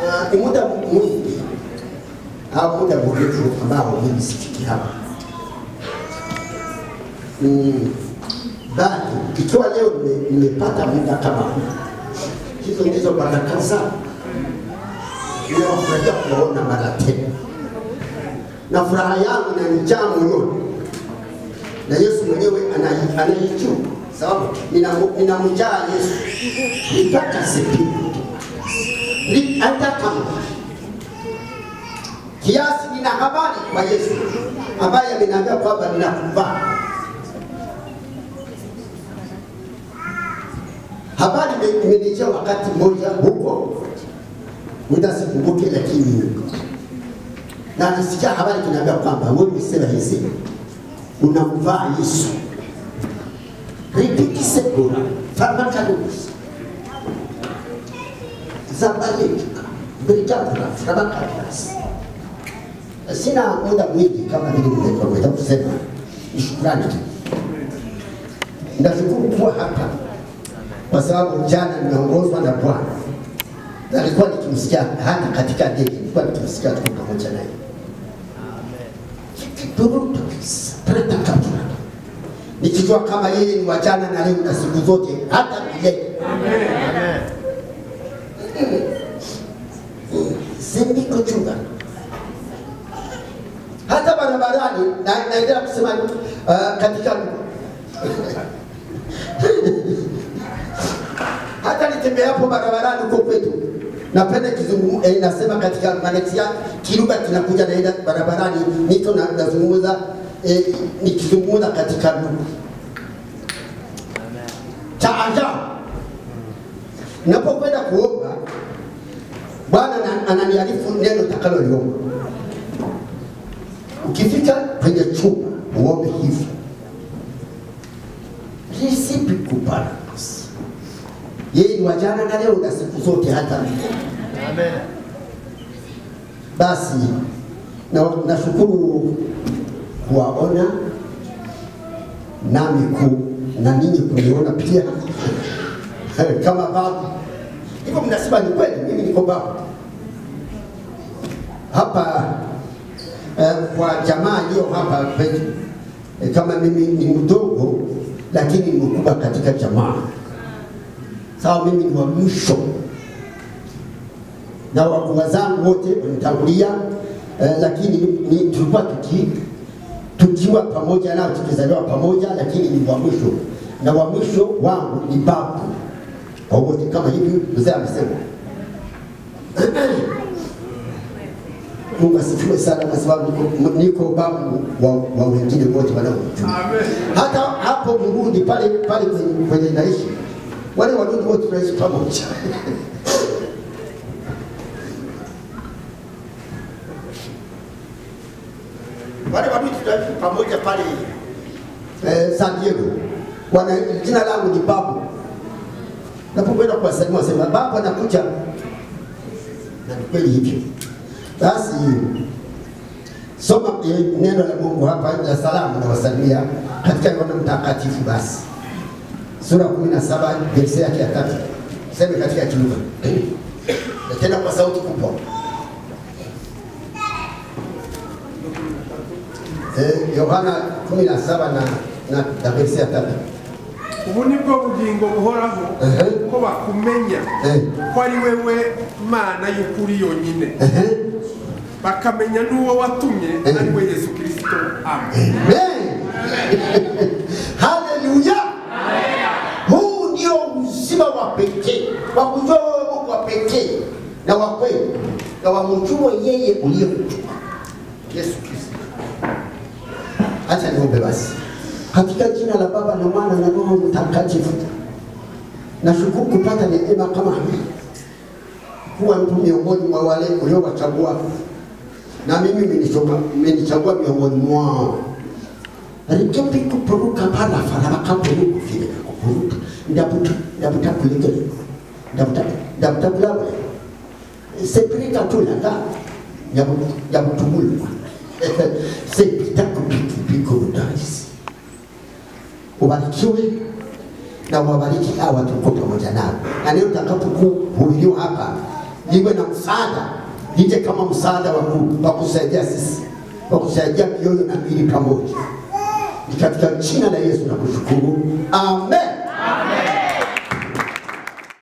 ah, ni muda mwingi au muda mrefu ambao mimi sifiki hapa mm, bali ikiwa leo nime- nimepata muda kama huu, hizo ndizo baraka zangu. Ninawafurahia kuwaona mara tena, na furaha yangu inanijaa moyoni, na Yesu mwenyewe ana- anaijua, sababu ninamu- ninamjaa Yesu nipata sipini Ni- hata kama kiasi nina habari kwa Yesu ambaye ameniambia kwamba ninakuvaa habari ime- imenijia wakati mmoja huko, muda sikumbuke, lakini na nisikia habari kinaambia kwamba wewe umesema hizi unamvaa Yesu. Ripiti sekura famakalusi zabalika brigabra famakalusi. Sina muda mwingi kama vile nimeweza kusema, ni shukrani tu. Nashukuru kuwa hapa kwa sababu jana nimeongozwa na Bwana na nilikuwa nikimsikia hata katika ndege, nilikuwa nikimsikia tuko pamoja naye Turutus, preta kapura. nikijua kama yeye ni wa jana na leo na siku zote hata milele. Sindiko chunga hata barabarani na- naendelea kusema uh, katika hata nitembeapo barabarani huko kwetu napenda kizungu eh, nasema katika manexia kilugha kinakuja naenda barabarani niko na, nazungumza eh, nikizungumza katika lugha cha ajabu napokwenda kuomba bwana ana- ananiarifu neno takaloliomba ukifika kwenye chumba uombe hivi risipikuparakus yeye ni wajana na leo na siku zote hata milele. Basi na- nashukuru kuwaona nami ku na ninyi kuniona pia kama babu. Hivyo mnasema ni kweli, mimi niko babu hapa eh, kwa jamaa iliyo hapa kwetu eh, kama mimi ni mdogo lakini ni mkubwa katika jamaa sawa, mimi ni wa mwisho na wakubwa zangu wote wanitangulia eh, lakini ni, tulikuwa tuki tukiwa pamoja nao tukizaliwa pamoja, lakini ni wa mwisho na wa mwisho wangu ni babu kwa wote, kama hivi mzee amesema. Mungu asifiwe sana, kwa sababu niko, niko babu wa, wa wengine wote wanaojua hata hapo Burundi pale pale kwenye, kwenye naishi wale Warundi wote tunaishi pamoja wale Warundi tunaishi pamoja pale eh, San Diego. Wana jina langu ni Babu. Napokwenda kuwasalimia wasema babu anakuja, na ni kweli hivyo. Basi soma eh, neno la Mungu hapa la salamu na wasalimia katika Yohana Mtakatifu basi sura 17 verse yake ya tatu. Sema katika kilugha na tena kwa sauti kubwa. Eh, Yohana 17 na na, na verse ya tatu. ubu ni bwo bugingo buhoraho Ehe. ko bakumenya Eh. ko ari wewe mana y'ukuri yonyine Ehe. bakamenya n'uwo watumye Eh. ari we yesu kirisito amen Amen. Haleluya. Huu ndio uzima wa pekee wa kujua wewe Mungu wa pekee na wa kweli na wamjue yeye uliyemtuma Yesu Kristo. Acha niombe basi. Katika jina la Baba na Mwana na Roho Mtakatifu, nashukuru kupata neema kama hii, kuwa mtu miongoni mwa wale uliowachagua, na mimi mmenichagua mmenichagua miongoni mwao rikepi kupuruka pala fala bakapuru kufile kupuruka ndabuta ndabuta kuligele ndabuta ndabuta kulawe sepirika tulanga yabu yabutumulwa sepita kupiki piko udais ubarikiwe na wabariki hawa tuko pamoja nao na leo tutakapokuhubiriwa hapa niwe na msaada, nije kama msaada wa ku- wa kusaidia sisi, wa kusaidia mioyo na miili pamoja. Ni katika jina la Yesu na kushukuru, amen.